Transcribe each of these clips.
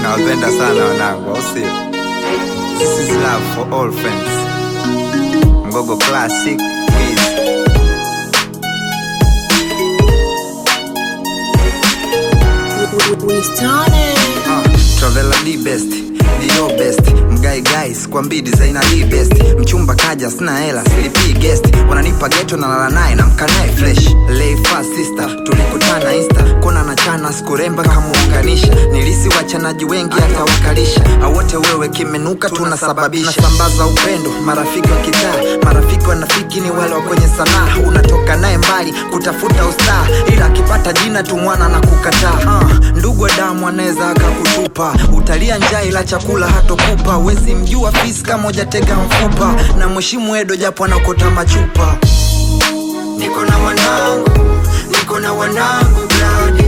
nawapenda sana wanangu, au sio? This is love for all friends. Mgogo Classic Wiz. Ah, Travela D best Dio best Mgai guys kwa mbidi zaina D best Mchumba kaja sina hela silipi guest Wananipa geto na lala naye na mkanae fresh Lay fast sister tulikutana insta Kona na chana skuremba kamuunganisha Nilisi wachanaji wengi hata wakalisha Awote wewe kimenuka tunasababisha Nasambaza upendo marafiki wa kitaa Marafiki wanafiki ni wale wa kwenye sanaa Unatoka naye mbali kutafuta ustaa Ila akipata jina tu mwana na kukataa uh, Ndugu wa damu anaweza akakutupa Utalia njaa ila chakula hatokupa Wezi mjua fisi kama hujatega mfupa Na mheshimu Edo japo anakota machupa Niko na wanangu, niko na wanangu bladi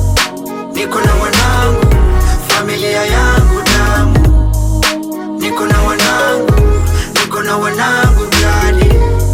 Niko na wanangu, familia yangu damu Niko na wanangu, niko na wanangu bladi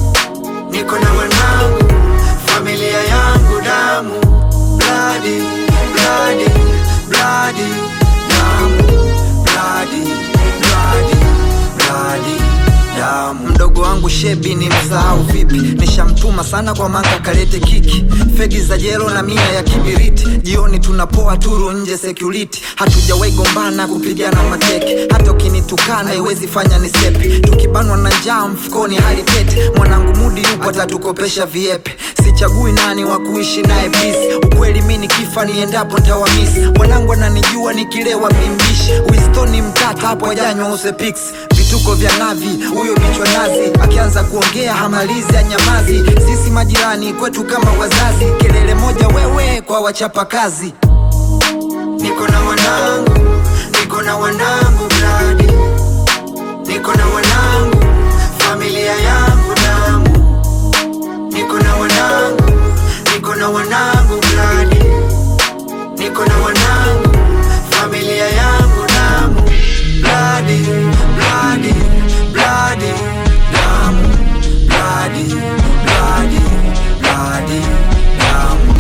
Niko na wanangu, familia yangu damu Bladi, bladi, bladi, damu Bladi, bladi, bladi, damu Mdogo wangu shebi ni msahau vipi Nishamtuma sana kwa manga kalete kiki Fegi za jelo na mia ya kibiriti Jioni tunapoa turu nje security Hatujawahi gombana kupigana mateke Hata ukinitukana haiwezi fanya ni sepi Tukibanwa na njaa mfukoni hali tete Mwanangu mudi yupo atatukopesha viepe Sichagui nani wa kuishi naye peace Ukweli mi nikifa niendapo ntawamisi Wanangu ananijua nikilewa mimbishi Wistoni mtata hapo ajanywa usepix vituko vya navi huyo bichwa nazi akianza kuongea hamalizi anyamazi sisi majirani kwetu kama wazazi kelele moja wewe kwa wachapa kazi niko na wanangu niko na wanangu bladi niko na wanangu familia yangu damu niko na wanangu niko na wanangu bladi niko na wanangu familia yangu damu bladi bladi bladi damu bladi bladi bladi damu